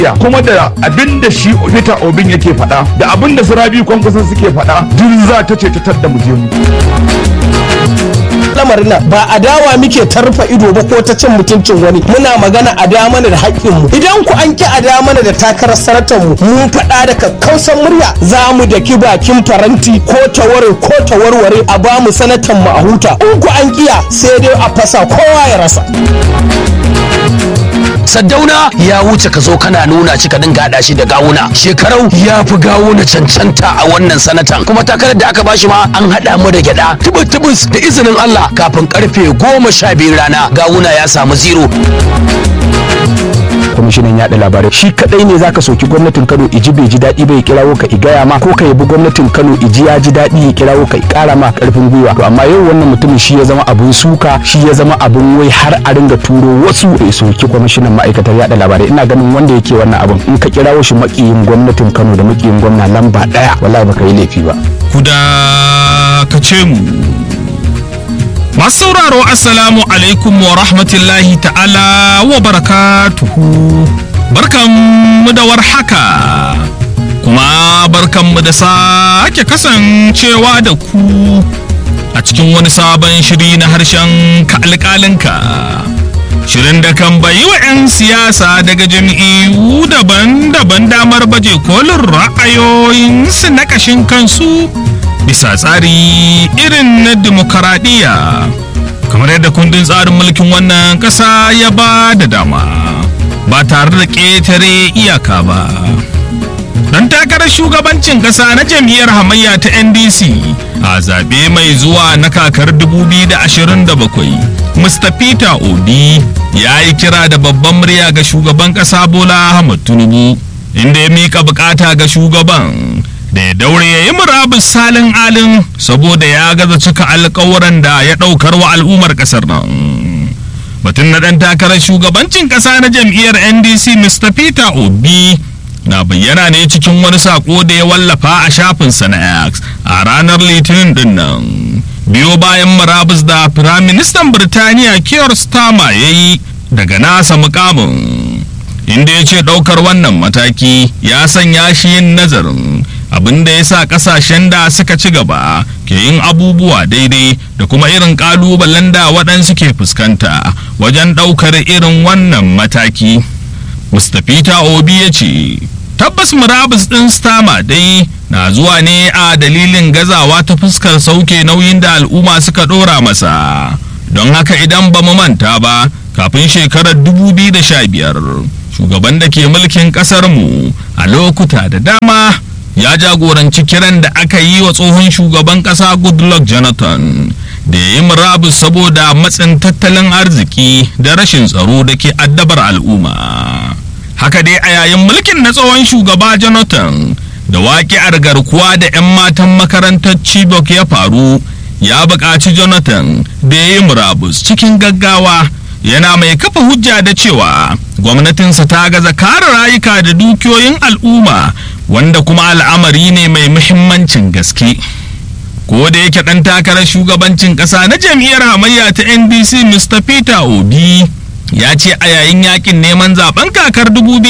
kuma da abin da shi Peter Obin yake faɗa da abin da Sirabi Kwankwason suke faɗa duk za ta ce ta da mu je mu. lamarin nan ba adawa muke tarfa ido ba ko ta cin mutuncin wani muna magana a da mana da haƙƙin mu idan ku an ki a da mana da takarar sanatar mu mun faɗa da kakkausan murya za mu daki bakin faranti ko ta ware ko ta warware a ba mu sanatan mu a huta in ku an kiya sai dai a fasa kowa ya rasa Saddauna ya wuce ka zo kana nuna shi ka dinga haɗa shi da gawuna. Shekarau ya fi gawuna cancanta a wannan sanatan. Kuma takarar da aka bashi ma an haɗa mu da gyaɗa. Tubus tubus da izinin Allah kafin karfe goma sha biyu rana gawuna ya samu zero. kwamishinan yaɗa labarai shi kadai ne zaka soki gwamnatin Kano iji bai ji daɗi bai kirawo ka igaya ma ko ka yabi gwamnatin Kano iji ya ji daɗi ya kirawo ka ƙara ma karfin gwiwa to amma yau wannan mutumin shi ya zama abun suka shi ya zama abun wai har a ringa turo wasu ya soki kwamishinan ma'aikatar yaɗa labarai ina ganin wanda yake wannan abun in ka kirawo shi makiyin gwamnatin Kano da makiyin gwamna lamba ɗaya wallahi baka yi laifi ba kuda ka ce mu masu sauraro assalamu alaikum wa rahmatullahi ta'ala wa barakatuhu barkanmu da warhaka kuma barkanmu da sake kasancewa da ku a cikin wani sabon shiri na harshen ka alƙalinka shirin da kan bayi wa 'yan siyasa daga jam'iyyu daban-daban damar baje kolin ra'ayoyinsu na ƙashin kansu bisa tsari irin na demokaradiyya kamar yadda kundin tsarin mulkin wannan ƙasa ya ba da dama ba tare da ƙetare iyaka ba dan takarar shugabancin ƙasa na jam'iyyar hamayya ta ndc a zaɓe mai zuwa na kakar 2027 mr peter obi ya yi kira da babban murya ga shugaban ƙasa bola ahmad tinubu inda ya miƙa bukata ga shugaban da ya daure ya yi murabus salin alin saboda ya gaza cika alkawuran da ya ɗaukar wa al'ummar ƙasar nan batun na ɗan takarar shugabancin ƙasa na jam'iyyar ndc mr peter obi na bayyana ne cikin wani saƙo da ya wallafa a shafinsa na x a ranar litinin din nan biyo bayan murabus da firaministan birtaniya keir starmer ya yi daga nasa mukamin inda ya ce ɗaukar wannan mataki ya sanya shi yin nazarin abin da ya sa kasashen da suka ci gaba ke yin abubuwa daidai da kuma irin kalubalen da waɗansu ke fuskanta wajen ɗaukar irin wannan mataki mr peter obi ya ce tabbas murabus ɗin stama dai na zuwa ne a dalilin gazawa ta fuskar sauke nauyin da al'umma suka ɗora masa don haka idan ba mu manta ba kafin shekarar 2015 shugaban da ke mulkin ƙasarmu a lokuta da dama ya jagoranci kiran da aka yi wa tsohon shugaban kasa goodluck jonathan da ya yi murabus saboda matsin tattalin arziki da rashin tsaro da ke addabar al'umma haka dai a yayin mulkin na tsohon shugaba jonathan da waƙi'ar garkuwa da 'yan matan makarantar chibok ya faru ya buƙaci jonathan da ya yi murabus cikin gaggawa yana mai kafa hujja da cewa gwamnatinsa ta gaza kare rayuka da dukiyoyin al'umma wanda kuma al'amari ne mai muhimmancin gaske ko da yake ɗan takarar shugabancin ƙasa na jam'iyyar hamayya ta ndc mr peter obi ya ce a yayin yakin neman zaben kakar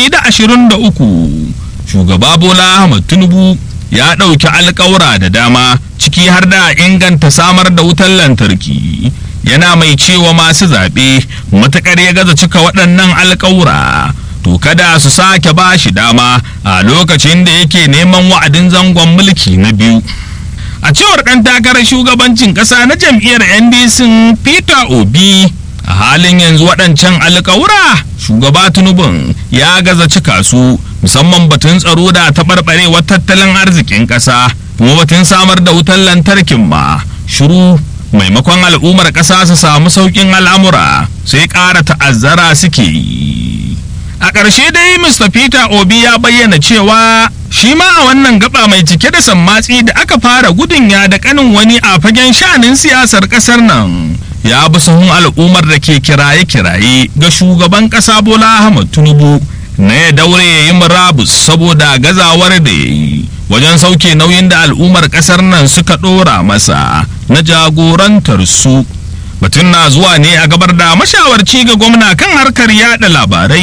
2023 shugaba bola ahmad tinubu ya ɗauki alkawura da dama ciki har da inganta samar da wutar lantarki yana mai cewa masu zaɓe matuƙar ya gaza cika waɗannan alkawura to kada su sake ba shi dama a lokacin da yake neman wa'adin zangon mulki na biyu a cewar ɗan takarar shugabancin ƙasa na jam'iyyar ndc peter obi a halin yanzu waɗancan alƙawura shugaba tinubun ya gaza cika su musamman batun tsaro da taɓarɓarewar tattalin arzikin ƙasa kuma batun samar da wutar lantarkin ma shiru maimakon al'ummar ƙasa su samu sauƙin al'amura sai ƙara ta'azzara suke yi a ƙarshe dai mr peter obi ya bayyana cewa shi ma a wannan gaba mai cike da sammatsi da aka fara gudun ya da kanin wani a fagen sha'anin siyasar ƙasar nan ya bi sahun al'ummar da ke kiraye-kiraye ga shugaban ƙasa bola ahmad tinubu na ya daure ya yi murabus saboda gazawar da ya yi wajen sauke nauyin da al'ummar ƙasar nan suka ɗora masa na jagorantar su batun na zuwa ne a gabar da mashawarci ga gwamna kan harkar yada labarai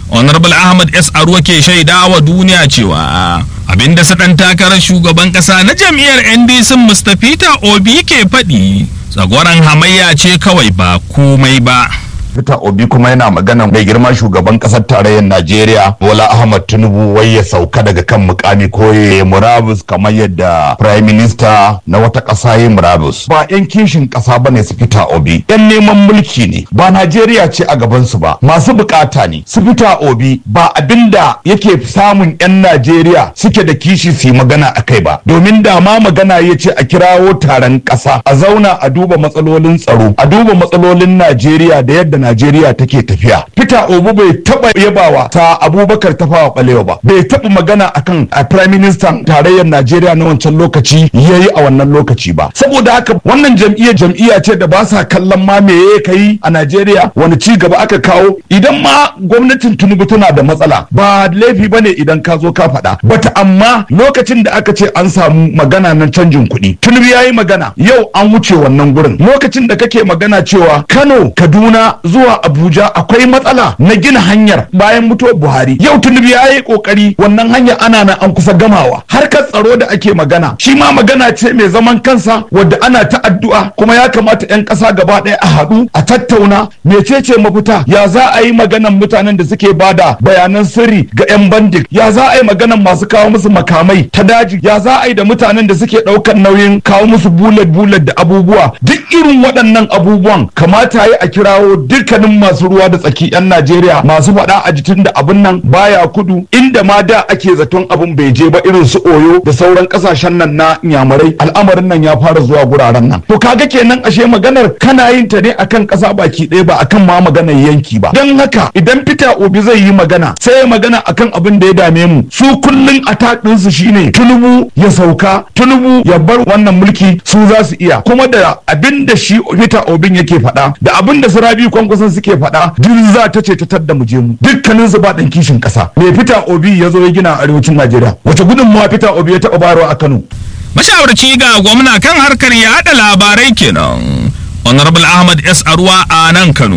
honorable ahmad s aruwa ke shaida wa duniya cewa abinda su ɗan takarar shugaban ƙasa na jam'iyyar ndc mustapha obi ke faɗi tsagoran hamayya ce kawai ba komai ba Peter Obi kuma yana magana mai girma shugaban kasar tarayyar Najeriya Bola Ahmad Tinubu wai ya sauka daga kan mukami ko ya murabus kamar yadda Prime Minister na wata ƙasa ya murabus. Ba 'yan kishin ƙasa ba ne su Peter Obi. 'Yan neman mulki ne ba Najeriya ce a gaban su ba masu bukata ne. Su Peter Obi ba abinda yake samun 'yan Najeriya suke da kishi su yi magana a kai ba. Domin da ma magana ya ce a kirawo taron ƙasa a zauna a duba matsalolin tsaro a duba matsalolin Najeriya da yadda Najeriya take tafiya. Peter Obi bai taba yabawa ta Abubakar Tafawa Balewa ba. Bai taba magana akan a Prime Minister tarayyar Najeriya na wancan lokaci yayi a wannan lokaci ba. Saboda haka wannan jam'iyyar jam'iyya ce da ba sa kallon ma me ya kai a Najeriya wani ci gaba aka kawo idan ma gwamnatin Tinubu tana da matsala ba laifi bane idan ka zo ka faɗa. Bata amma lokacin da aka ce an samu magana na canjin kuɗi. Tinubu yayi magana yau an wuce wannan gurin. Lokacin da kake magana cewa Kano, Kaduna zuwa Abuja akwai matsala na gina hanyar bayan mutuwar Buhari. Yau Tinubu ya yi kokari wannan hanyar ana nan an kusa gamawa. Harkar tsaro da ake magana shi ma magana ce mai zaman kansa wadda ana ta addu'a kuma ya kamata 'yan ƙasa gaba ɗaya a haɗu a tattauna mecece mafita ya za a yi maganan mutanen da suke bada bayanan sirri ga 'yan bandik ya za a yi maganan masu kawo musu makamai ta daji ya za a yi da mutanen da suke ɗaukar nauyin kawo musu bulet bulet da abubuwa duk irin waɗannan abubuwan kamata yi a kirawo dukkanin masu ruwa da tsaki 'yan Najeriya masu faɗa a jikin da abin nan baya kudu inda ma da ake zaton abin bai je ba irin su Oyo da sauran kasashen nan na Inyamurai al'amarin nan ya fara zuwa guraren nan to kaga kenan ashe maganar kana yin ta ne akan ƙasa baki ɗaya ba akan ma maganar yanki ba don haka idan Peter Obi zai yi magana sai ya magana akan abin da ya dame mu su kullun attack ɗinsu shine Tinubu ya sauka Tinubu ya bar wannan mulki su za su iya kuma da abin da shi Peter Obin yake faɗa da abin da su Rabi kwankwason suke faɗa duk za ta ce ta tadda mu je mu dukkanin su ba ɗan kishin ƙasa me Peter Obi ya zo ya gina a arewacin Najeriya wace gudunmawa Peter Obi ya taɓa bayarwa a Kano mashawarci ga gwamna kan harkar yaɗa labarai kenan honorable ahmad s arwa a nan kano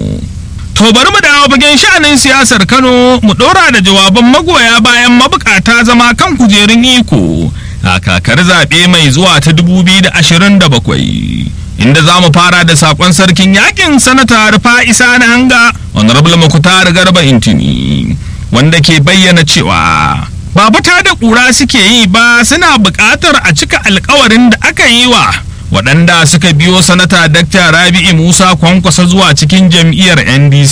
to bari mu dawo fagen sha'anin siyasar kano mu ɗora da jawaban magoya bayan mabukata zama kan kujerun iko a kakar zaɓe mai zuwa ta 2027 inda za mu fara da sakon sarkin yakin sanata rufa isa na hanga honorable makutar garba intini wanda ke bayyana cewa ba fita da ƙura suke yi ba suna buƙatar a cika alkawarin da aka yi wa waɗanda suka biyo sanata dakta rabi'i musa kwankwasa zuwa cikin jam'iyyar ndc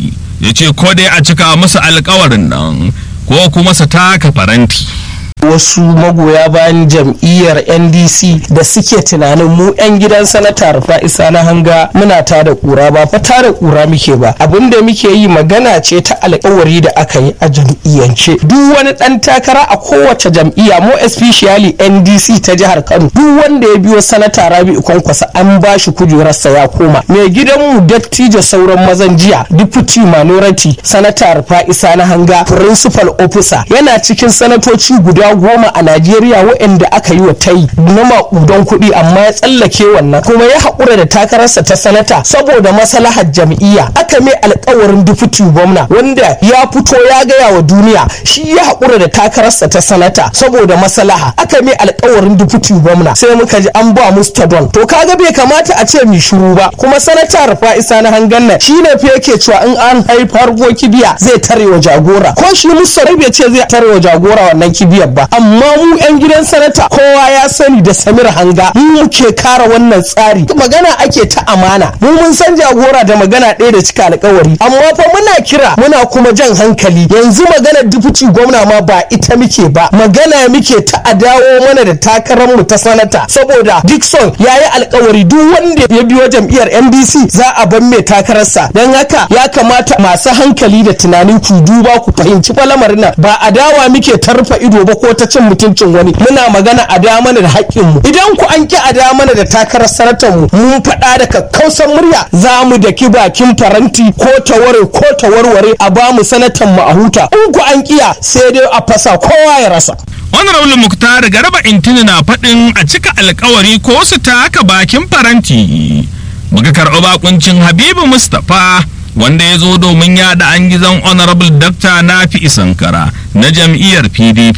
ya ce ko dai a cika musu alkawarin nan ko kuma su taka faranti wasu magoya bayan jam'iyyar ndc da suke tunanin mu 'yan gidan sanata rufa isa na hanga muna ta da kura ba fa ta da kura muke ba abin da muke yi magana ce ta alkawari da aka yi a jam'iyyance duk wani dan takara a kowace jam'iyya mo especially ndc ta jihar kano duk wanda ya biyo sanata rabi'u kwankwasa an ba shi kujerarsa ya koma mai gidanmu dattijo sauran mazan jiya deputy minority sanata rufa isa na hanga principal officer yana cikin sanatoci guda goma a Najeriya waɗanda aka yi wa tayi na maƙudan kuɗi amma ya tsallake wannan kuma ya haƙura da takararsa ta sanata saboda maslahar jam'iyya aka mai alƙawarin dufuti gwamna wanda ya fito ya gaya wa duniya shi ya haƙura da takararsa ta sanata saboda maslaha aka mai alƙawarin dufuti gwamna sai muka ji an ba mustadon to kaga bai kamata a ce mi shiru ba kuma sanata rufa isa na hangan nan shi ne fa yake cewa in an haifar ko kibiya zai tare wa jagora ko shi mustarai bai ce zai tare wa jagora wannan kibiyar ba amma mu yan gidan sanata kowa ya sani da samir hanga mu muke kara wannan tsari magana ake ta amana mu mun san jagora da magana ɗaya da cika alkawari amma fa muna kira muna kuma jan hankali yanzu maganar dufuci gwamna ma ba ita muke ba magana muke ta a dawo mana da takarar mu ta sanata saboda Dixon ya yi alkawari duk wanda ya biyo jam'iyyar NDC za a ban mai takararsa don haka ya kamata masu hankali da tunani ku duba ku fahimci fa lamarin nan ba a dawa muke tarfa ido ba ko ta cin mutuncin wani muna magana a da mana da haƙƙin mu idan ku an ki a da mana da takarar sanatar mu mun faɗa da kakkausan murya za mu daki bakin faranti ko ta ware ko ta warware a ba mu sanatan mu a huta in ku an kiya sai dai a fasa kowa ya rasa honorable muktar garba intini na faɗin a cika alkawari ko su taka bakin faranti muka karɓi bakuncin habibu mustapha wanda ya zo domin yada an gizon honorable dr nafi sankara na jam'iyyar pdp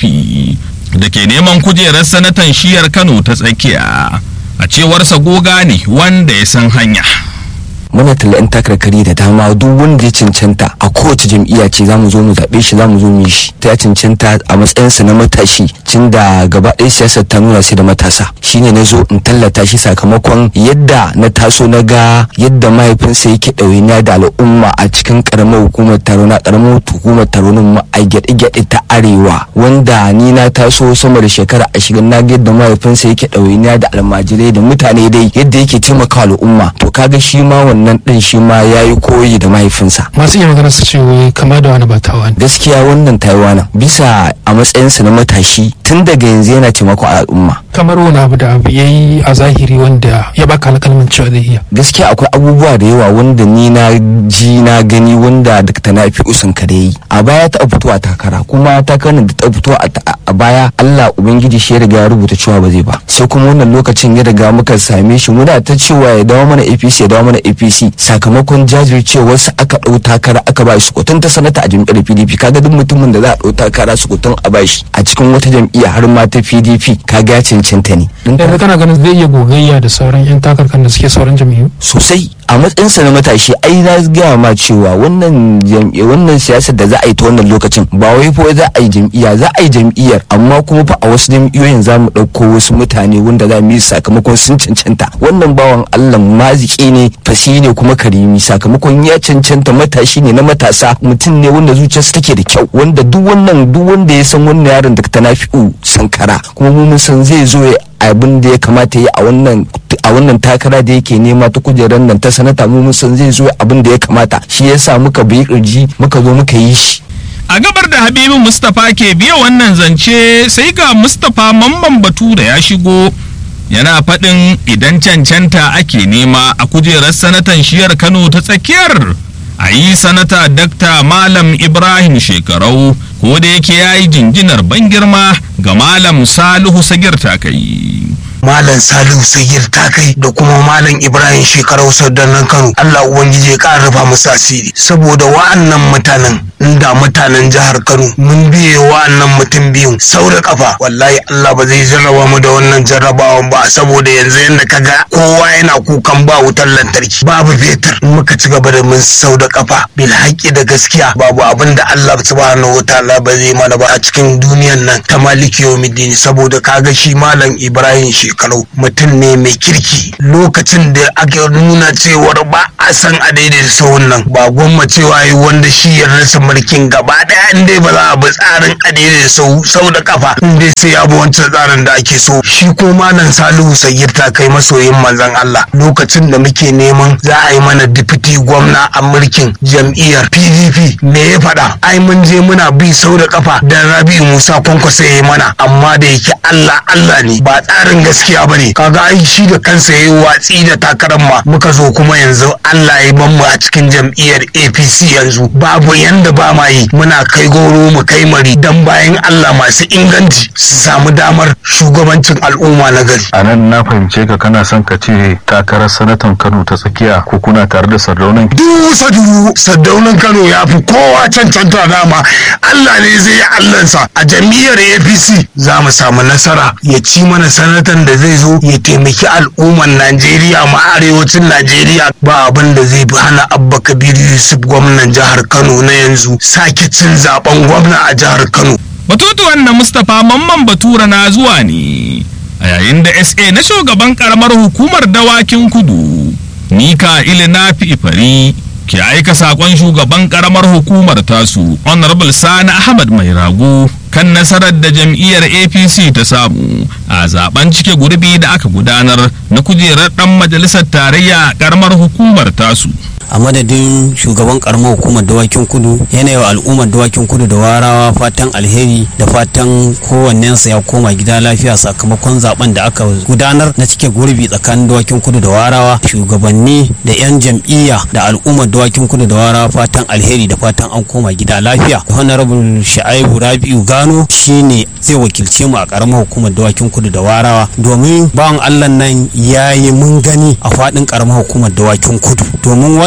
da ke neman kujerar sanatan shiyar kano ta tsakiya a cewarsa goga ne wanda ya san hanya muna talla yan takarkari da dama duk wanda ya cancanta a kowace jam'iyya ce zamu zo mu zaɓe shi zamu zo mu yi shi ta ya cancanta a matsayinsa na matashi tun da gaba ɗaya siyasar ta nuna sai da matasa shine na zo in tallata shi sakamakon yadda na taso na ga yadda mahaifinsa yake ɗawainiya da al'umma a cikin ƙaramar hukumar taro na ƙaramar hukumar taro na a gyaɗe-gyaɗe ta arewa wanda ni na taso sama da shekara ashirin na ga yadda mahaifinsa yake ɗawainiya da almajirai da mutane dai yadda yake taimaka al'umma to kaga shi ma wannan wannan din shi ma ya yi koyi da mahaifinsa masu iya magana su ce wai kama da wani ba tawa ne gaskiya wannan taiwana bisa a matsayinsa na matashi tun daga yanzu yana taimakon al'umma kamar wani abu da abu ya yi a zahiri wanda ya baka alƙalmin cewa zai iya gaskiya akwai abubuwa da yawa wanda ni na ji na gani wanda da ta nafi usun ka da yi a baya ta fito a takara kuma takarar da ta fito a baya Allah ubangiji shi ya riga ya rubuta cewa ba zai ba sai kuma wannan lokacin ya riga muka same shi muna ta cewa ya dawo mana APC ya dawo mana APC sakamakon jajircewar sa aka dau takara aka ba shi kotun ta sanata a jam'iyyar PDP kaga duk mutumin da za a dau takara su kotun a ba shi a cikin wata jam'iyya har ma ta PDP kaga ya cancanta ne yanzu kana ganin zai iya gogayya da sauran yan takarkan da suke sauran jam'iyyu sosai a matsayinsa na matashi ai na gaya ma cewa wannan wannan siyasar da za a yi ta wannan lokacin ba wai fa za a yi jam'iyya za a yi jam'iyyar amma kuma fa a wasu jam'iyyoyin za mu ɗauko wasu mutane wanda za mu yi sakamakon sun cancanta wannan bawan Allah maziki ne fasi ne kuma karimi sakamakon ya cancanta matashi ne na matasa mutum ne wanda zuciyarsa take da kyau wanda duk wannan duk wanda ya san wannan yaron da ta nafi'u sankara kuma mun san zai zo ya abin da ya kamata ya a wannan a wannan takara da yake nema ta kujerar nan ta sanata mu san zai zo abin da ya kamata shi yasa muka bi kirji muka zo muka yi shi a gabar da habibu mustapha ke biya wannan zance sai ga mustapha mamman batu da ya shigo yana faɗin idan cancanta ake nema a kujerar sanatan shiyar kano ta tsakiyar a yi sanata dakta malam ibrahim shekarau ko da yake ya yi jinjinar ban girma ga malam salihu sagir takai Malam Salihu Sagir ta kai da kuma Malam Ibrahim shekarau nan Kano Allah Ubangiji ya ƙara rufa musu asiri saboda wa'annan mutanen inda mutanen jihar Kano mun biye wa'annan mutum biyun sau da kafa wallahi Allah ba zai jarraba mu da wannan jarrabawan ba saboda yanzu yanda ka ga kowa yana kukan ba wutar lantarki babu fetur in muka ci gaba da mun sau da kafa bil haƙƙi da gaskiya babu abin da Allah subhanahu wataala ba zai mana ba a cikin duniyan nan ta maliki yawmiddin saboda kaga shi Malam Ibrahim shekaru mutum ne mai kirki lokacin da aka nuna cewar ba a san a daidaita sahun nan ba gwamma cewa yi wanda shi ya rasa mulkin gaba daya in dai ba za a bi tsarin a daidaita sahu sau da kafa in dai sai ya bi wancan tsarin da ake so shi ko malam salihu sagir ta kai masoyin manzon Allah lokacin da muke neman za a yi mana dipiti gwamna a mulkin jam'iyyar PDP me ya faɗa ai mun je muna bi sau da kafa dan Rabi'u Musa Kwankwaso ya yi mana amma da yake Allah Allah ne ba tsarin gaskiya ba ne kaga ai shi da kansa ya yi watsi da takarar ma muka zo kuma yanzu Allah ya ban mu a cikin jam'iyyar APC yanzu babu yanda ba ma yi muna kai goro mu kai mari dan bayan Allah masu inganci su samu damar shugabancin al'umma na gari a nan na fahimce ka kana son ka ce takarar sanatan Kano ta tsakiya ko kuna tare da sardaunan dusa dubu sardaunan Kano ya fi kowa cancanta dama Allah ne zai yi Allahnsa a jam'iyyar APC za mu samu nasara ya ci mana sanatan da zai zo ya taimaki al'umman Najeriya ma arewacin Najeriya ba abin da zai fi hana Abba Kabiru Yusuf gwamnan jihar Kano na yanzu sake cin zaben gwamna a jihar Kano. Batutuwan na Mustapha Mamman Batura na zuwa ne a yayin da SA na shugaban karamar hukumar dawakin kudu Nika Ilina Ifari ke aika sakon shugaban karamar hukumar tasu Honorable Sani Ahmad Mai Rago kan nasarar da jam'iyyar apc ta samu a zaben cike gurbi da aka gudanar na kujerar dan majalisar tarayya a karamar hukumar tasu a madadin shugaban karamar hukumar dawakin kudu yanayi wa al'ummar dawakin kudu da warawa fatan alheri da fatan kowannensa ya koma gida lafiya sakamakon zaben da aka gudanar na cike gurbi tsakanin dawakin kudu da warawa shugabanni da 'yan jam'iyya da al'ummar dawakin kudu da warawa fatan alheri da fatan an koma gida lafiya honorable sha'ibu rabi'u gano shine zai wakilce mu a karamar hukumar dawakin kudu da warawa domin bawan allah nan ya yi mun gani a faɗin karamar hukumar dawakin kudu domin wannan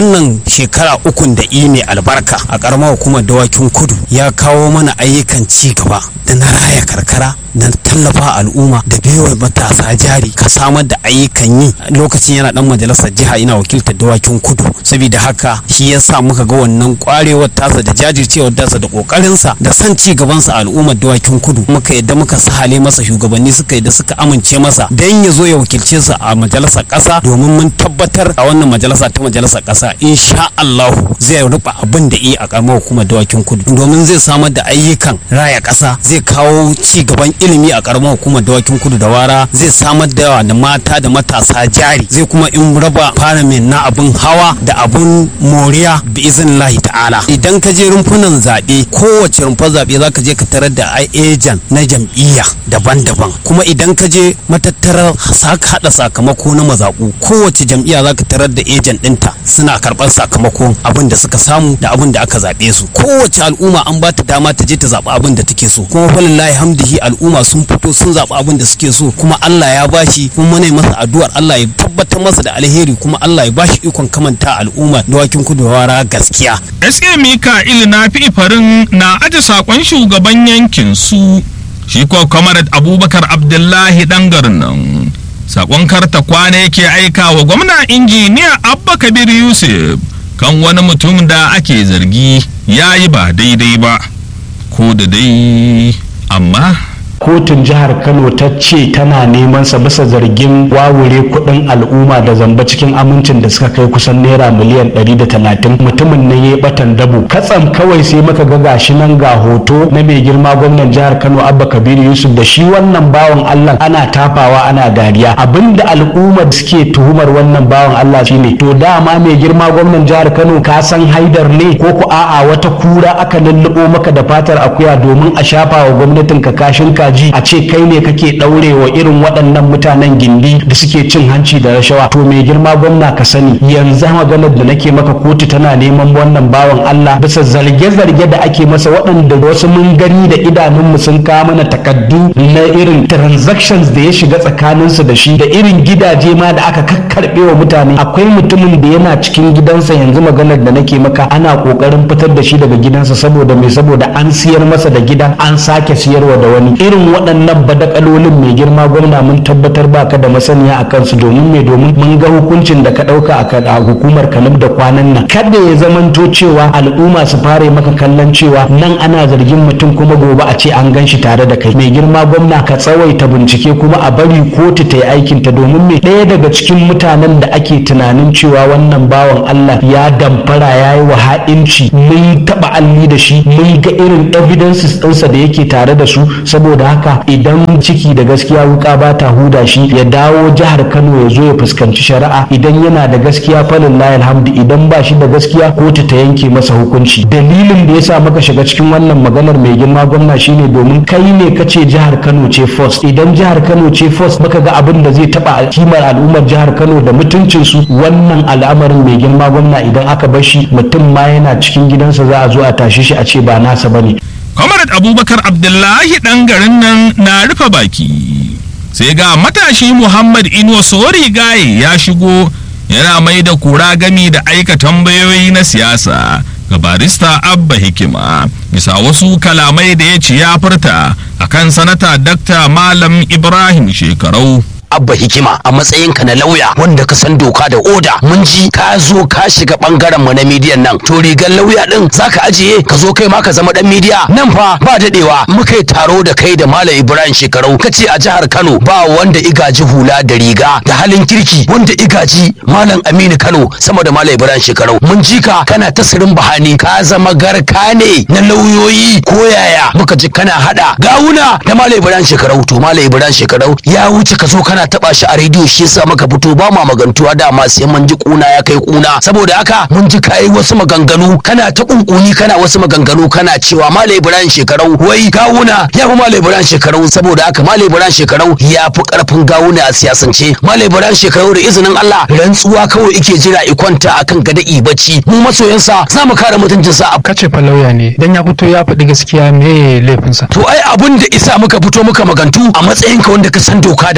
wannan shekara ukun da i mai albarka a karamar hukumar dawakin kudu ya kawo mana ayyukan ci gaba da na raya karkara na tallafa al'umma da baiwa matasa jari ka samar da ayyukan yi lokacin yana dan majalisar jiha ina wakiltar dawakin kudu saboda haka shi ya sa muka ga wannan kwarewar tasa da jajircewar tasa da kokarinsa da san ci gabansa a al'ummar dawakin kudu muka yadda muka sahale masa shugabanni suka yadda suka amince masa dan ya zo ya wakilce sa a majalisar kasa domin mun tabbatar a wannan majalisa ta majalisar kasa insha Allah zai rufa abin da yi a karamar hukumar dawakin kudu domin zai samar da ayyukan raya kasa zai kawo ci gaban ilimi a karamar hukumar dawakin kudu da wara zai samar da da mata da matasa jari zai kuma in raba faramin na abin hawa da abun moriya bi iznillahi ta'ala idan ka je rumfunan zaɓe kowace rumfar zaɓe za ka je ka tarar da ejan na jam'iyya daban-daban kuma idan ka je matattarar haɗa sakamako na mazaɓu kowace jam'iyya za ka tarar da ejan ɗinta suna karɓar sakamakon abin da suka samu da abin da aka zaɓe su kowace al'umma an ba ta dama ta je ta zaɓi abin da take so kuma falillahi hamdihi al'umma sun fito sun zaɓi abin da suke so kuma Allah ya bashi kuma muna masa addu'ar Allah ya tabbatar masa da alheri kuma Allah ya bashi ikon kamanta al'umma dawakin kudawara gaskiya SA Mika'il na fi farin na aje sakon shugaban yankin su shi ko Comrade Abubakar Abdullahi dan garin nan sakon karta kwana yake aika wa gwamna injiniya Abba Kabir Yusuf kan wani mutum da ake zargi ya yi ba daidai ba ko da dai amma kotun jihar kano ta ce tana neman sa bisa zargin wawure kudin al'umma da zamba cikin amincin da suka kai kusan naira miliyan 130 mutumin nan ya batan dabo katsam kawai sai maka ga gashi nan ga hoto na mai girma gwamnan jihar kano abba kabiru yusuf da shi wannan bawan allah ana tafawa ana dariya abinda al'umma suke tuhumar wannan bawan allah shine to dama mai girma gwamnan jihar kano ka san haidar ne ko ku a'a wata kura aka lullubo maka da fatar akuya domin a shafa wa gwamnatin ka kashin ka ji a ce kai ne kake daure wa irin waɗannan mutanen gindi da suke cin hanci da rashawa to mai girma gwamna ka sani yanzu maganar da nake maka kotu tana neman wannan bawan Allah bisa zarge-zarge da ake masa waɗanda wasu mun gani da idanunmu sun kawo mana takaddu na irin transactions da ya shiga tsakaninsu da shi da irin gidaje ma da aka kakkarɓe wa mutane akwai mutumin da yana cikin gidansa yanzu maganar da nake maka ana kokarin fitar da shi daga gidansa saboda mai saboda an siyar masa da gidan an sake siyarwa da wani irin waɗannan badakalolin mai girma gwamna mun tabbatar baka da masaniya a kansu domin mai domin mun ga hukuncin da ka ɗauka a hukumar kanub da kwanan nan kada ya zamanto cewa al'umma su fara maka kallon cewa nan ana zargin mutum kuma gobe a ce an gan shi tare da kai mai girma gwamna ka tsawaita bincike kuma a bari kotu ta yi aikin ta domin mai ɗaya daga cikin mutanen da ake tunanin cewa wannan bawan Allah ya damfara ya yi wa ha'inci mun taɓa alli da shi mun ga irin evidences ɗinsa da yake tare da su saboda haka idan ciki da gaskiya wuka ba ta huda shi ya dawo jihar Kano ya zo ya fuskanci shari'a idan yana da gaskiya falin layal hamdu idan ba shi da gaskiya kotu ta yanke masa hukunci dalilin da yasa muka shiga cikin wannan maganar mai girma gwamna shine domin kai ne kace jihar Kano ce first idan jihar Kano ce first muka ga abin da zai taba kimar al'ummar jihar Kano da mutuncin su wannan al'amarin mai girma gwamna idan aka bar shi mutum ma yana cikin gidansa za a zo a tashi shi a ce ba nasa bane Comrade Abubakar Abdullahi ɗan garin nan na rufe baki. Sai ga matashi Muhammad Inuwa Sori Gaye ya shigo yana mai da kura gami da aika tambayoyi na siyasa ga barista Abba Hikima bisa wasu kalamai da ya ci ya furta akan sanata Dr. Malam Ibrahim Shekarau. abba hikima a matsayinka na lauya wanda ka san doka da oda mun ji ka zo ka shiga bangaren mu na midiyan nan to rigar lauya din zaka ajiye ka zo kai ma ka zama dan midiya nan fa ba dadewa muka yi taro da kai da malam ibrahim shekarau kace a jihar kano ba wanda igaji hula da riga da halin kirki wanda igaji malam aminu kano sama da malam ibrahim shekarau mun ji ka kana ta sirin bahani ka zama garka ne na lauyoyi ko yaya muka ji kana hada gawuna da malam ibrahim shekarau to malam ibrahim shekarau ya wuce ka zo kana taba shi a rediyo shi yasa muka fito ba ma magantuwa dama sai mun ji kuna ya kai kuna saboda haka mun ji kai wasu maganganu kana ta kunkuni kana wasu maganganu kana cewa Malam Ibrahim shekarau wai gawuna ya fi Malam Ibrahim shekarau saboda haka Malam Ibrahim shekarau ya fi karfin gawuna a siyasance Malam Ibrahim shekarau da izinin Allah rantsuwa kawai ike jira ikwanta akan gada bacci mu masoyansa za mu kare mutuncinsa a kace fa lauya ne dan ya fito ya faɗi gaskiya me laifinsa to ai abun da isa muka fito muka magantu a matsayinka wanda ka san doka da oda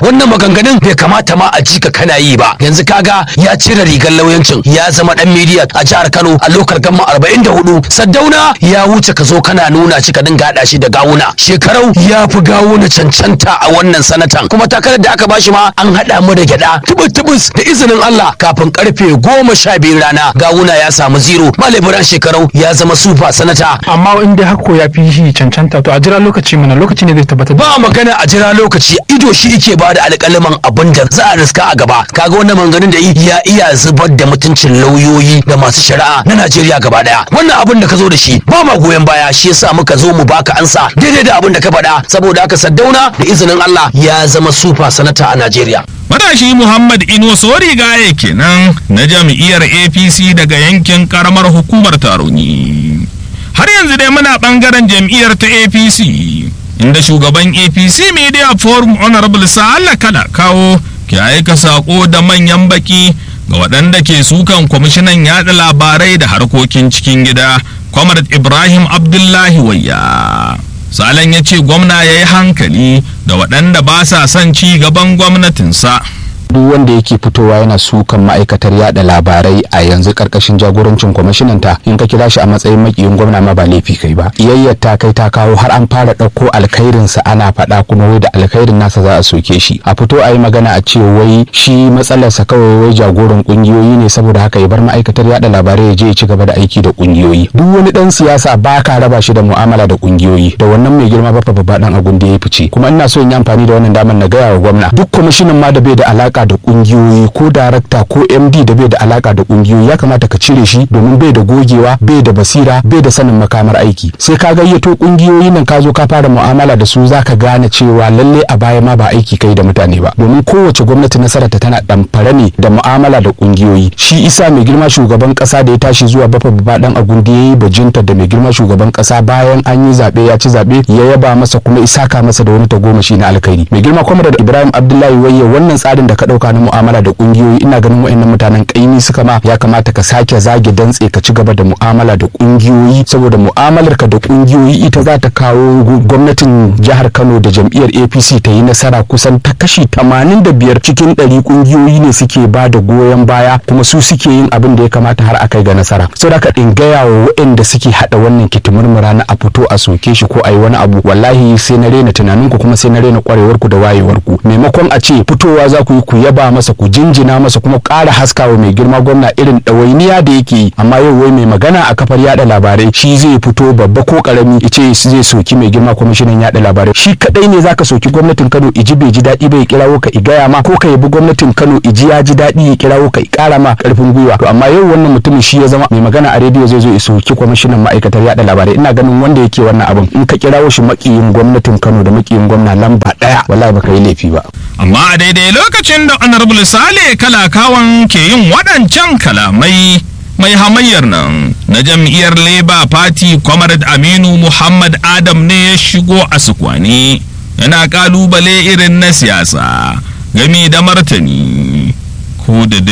wannan maganganun bai kamata ma a ji ka kana yi ba yanzu kaga ya cire rigar lauyancin ya zama dan media a jihar Kano a lokal gamma 44 Saddauna ya wuce ka zo kana nuna shi ka dinga hada shi da gawuna shekarau ya fi gawuna cancanta a wannan sanatan kuma takarar da aka bashi ma an hada mu da gyada tubus tubus da izinin Allah kafin karfe goma sha biyu rana gawuna ya samu zero Malam shekarau ya zama super sanata amma in dai hako ya fi shi cancanta to a jira lokaci mana lokaci ne zai tabbatar ba magana a jira lokaci ido shi yake ba da alƙaliman abin da za a riska a gaba kaga wannan maganganun da ya iya zubar da mutuncin lauyoyi da masu shari'a na Najeriya gaba daya wannan abin da ka zo da shi ba ma goyon baya shi yasa muka zo mu baka ansa daidai da abin da ka faɗa saboda haka Saddauna da izinin Allah ya zama super sanata a Najeriya Matashi Muhammad Ino Sori Gaye kenan na jam'iyyar APC daga yankin karamar hukumar Taroni. Har yanzu dai muna bangaren jam'iyyar ta APC inda shugaban APC Media Forum Honorable Sa'ala Kala kawo ke aika sako da manyan baki ga waɗanda ke sukan kwamishinan yaɗa labarai da harkokin cikin gida Comrade Ibrahim Abdullahi Wayya. Salan ya ce gwamna ya yi hankali da waɗanda ba sa son ci gaban gwamnatinsa. duk wanda yake fitowa yana sukan ma'aikatar yada labarai a yanzu karkashin jagorancin kwamishinan ta in ka kira shi a matsayin makiyin gwamna ma ba laifi kai ba iyayyar ta kai ta kawo har an fara ɗauko alkhairin sa ana faɗa kuma wai da alkhairin nasa za a soke shi a fito a yi magana a ce wai shi matsalarsa kawai wai jagoran kungiyoyi ne saboda haka ya bar ma'aikatar yada labarai ya je ya ci gaba da aiki da kungiyoyi duk wani dan siyasa ba ka raba shi da mu'amala da kungiyoyi da wannan mai girma babba babba dan agun da ya fice kuma ina so in yi amfani da wannan damar na gaya wa gwamna duk kwamishinan ma da bai da alaka da kungiyoyi ko darakta ko md da bai da alaka da kungiyoyi ya kamata ka cire shi domin bai da gogewa bai da basira bai da sanin makamar aiki sai ka gayyato kungiyoyi nan ka zo ka fara mu'amala da su zaka gane cewa lalle a baya ma ba aiki kai da mutane ba domin kowace gwamnati nasararta tana damfara ne da mu'amala da kungiyoyi shi isa mai girma shugaban kasa da ya tashi zuwa bafa baba dan agundi yayi bajinta da mai girma shugaban kasa bayan an yi zabe ya ci zabe ya yaba masa kuma isaka masa da wani tagomashi na alkhairi mai girma kwamar da ibrahim abdullahi wayye wannan tsarin da ka dauka na mu'amala da kungiyoyi ina ganin wayannan mutanen kaimi suka ma ya kamata ka sake zage dantse ka ci gaba da mu'amala da kungiyoyi saboda mu'amalar ka da kungiyoyi ita za ta kawo gwamnatin jihar Kano da jam'iyyar APC ta yi nasara kusan ta kashi 85 cikin 100 kungiyoyi ne suke ba da goyon baya kuma su suke yin abin da ya kamata har a kai ga nasara saboda ka in gaya wa waɗanda suke hada wannan kitimurmura na a fito a soke shi ko a yi wani abu wallahi sai na rena tunaninku kuma sai na rena kwarewarku da wayewarku maimakon a ce fitowa za ku yi ku yaba masa ku jinjina masa kuma ƙara haskawa mai girma gwamna irin ɗawainiya da yake yi amma yau wai mai magana a kafar yada labarai shi zai fito babba ko karami ya ce zai soki mai girma kwamishinan yada labarai shi kadai ne zaka soki gwamnatin Kano iji bai ji daɗi bai kirawo ka igaya ma ko ka yabi gwamnatin Kano iji ya ji daɗi ya kirawo ka ƙara ma karfin gwiwa to amma yau wannan mutumin shi ya zama mai magana a rediyo zai zo ya soki kwamishinan ma'aikatar yada labarai ina ganin wanda yake wannan abin in ka kirawo shi makiyin gwamnatin Kano da makiyin gwamna lamba ɗaya wallahi baka yi laifi ba amma a daidai lokacin da honorable sale kalakawan ke yin waɗancan kalamai mai hamayyar nan na jam'iyyar labour party comrade aminu muhammad adam ne ya shigo a sukwane yana kalubale irin na siyasa game da martani ko da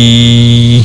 dai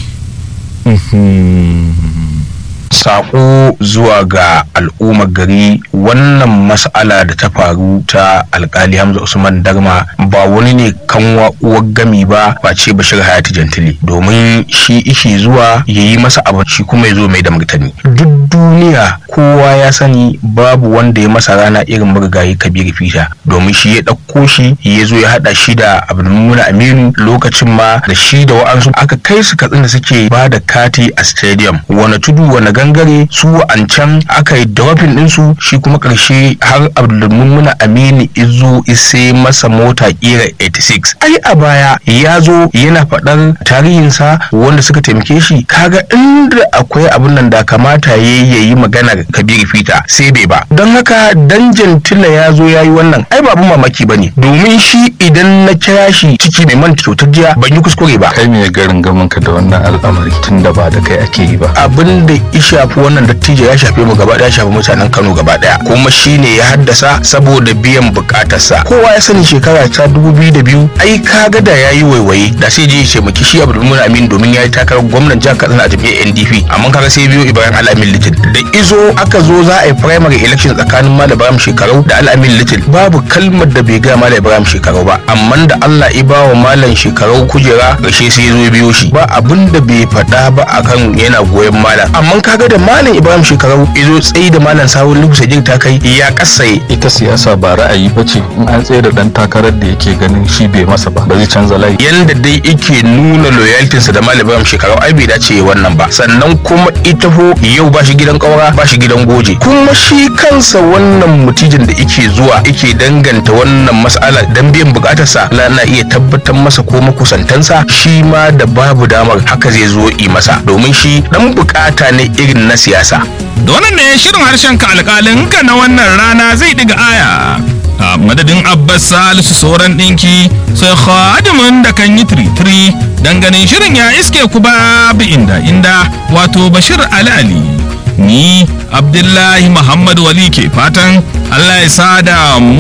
sako zuwa ga al'ummar gari wannan mas'ala da ta faru ta alkali hamza usman darma ba wani ne kanwa uwar gami ba ba ce bashir hayati jantili domin shi ishe zuwa ya yi masa abu shi kuma ya zo mai da martani duk duniya kowa ya sani babu wanda ya masa rana irin marigayi kabir fita domin shi ya ɗauko shi ya zo ya haɗa shi da abdulmuna aminu lokacin ma da shi da wa'ansu aka kai su katsin da suke ba da kati a stadium wani tudu wani gangare su an can aka yi dropping ɗinsu shi kuma ƙarshe har abdulmuna aminu izo ise masa mota kira 86 ai a baya ya zo yana faɗar tarihinsa wanda suka taimake shi kaga inda akwai abin nan da kamata ya yi maganar kabiru fita sai bai ba don haka dan jantila ya zo ya yi wannan ai babu mamaki ba ne domin shi idan na kira shi ciki mai manta kyautar jiya ban yi kuskure ba kai me garin gamin ka da wannan al'amari tun da ba da kai ake yi ba abin da ishe shafi wannan dattijo ya shafe mu gaba daya ya shafi mutanen Kano gaba daya kuma shine ya haddasa saboda biyan bukatarsa kowa ya sani shekara ta 2002 ai kaga da yayi waiwaye da sai je ya ce maki shi Abdulmumin Amin domin yayi takarar gwamnan jihar Katsina a jam'iyyar NDP amma kaga sai biyo Ibrahim Alamin Little da izo aka zo za a yi primary election tsakanin Malam Ibrahim Shekarau da Alamin Little babu kalmar da bai ga Malam Ibrahim Shekarau ba amma da Allah ya bawa Malam Shekarau kujera gashe sai ya zo ya biyo shi ba abin da bai faɗa ba akan yana goyon Malam amma kaga da Malam Ibrahim Shekarau izo tsayi da Malam Sawun Lukusa jin ta kai ya kasaye ita siyasa ba ra'ayi ba ce in an tsaye da dan takarar da yake ganin shi bai masa ba ba zai canza layi yanda dai yake nuna loyaltinsa da Malam Ibrahim Shekarau ai bai dace ya wannan ba sannan kuma ita ho yau ba shi gidan kaura ba shi gidan goje kuma shi kansa wannan mutijin da yake zuwa yake danganta wannan mas'ala dan biyan bukatarsa la na iya tabbatar masa ko makusantansa shi ma da babu damar haka zai zo yi masa domin shi dan bukata ne irin na siyasa da wannan ne shirin harshen ka alƙalin ka na wannan rana zai diga aya a madadin abbas salisu sauran ɗinki sai khadimin da kan yi tiri-tiri ganin shirin ya iske ku babu inda inda wato bashir ali ali ni abdullahi muhammad wali ke fatan allah ya sada mu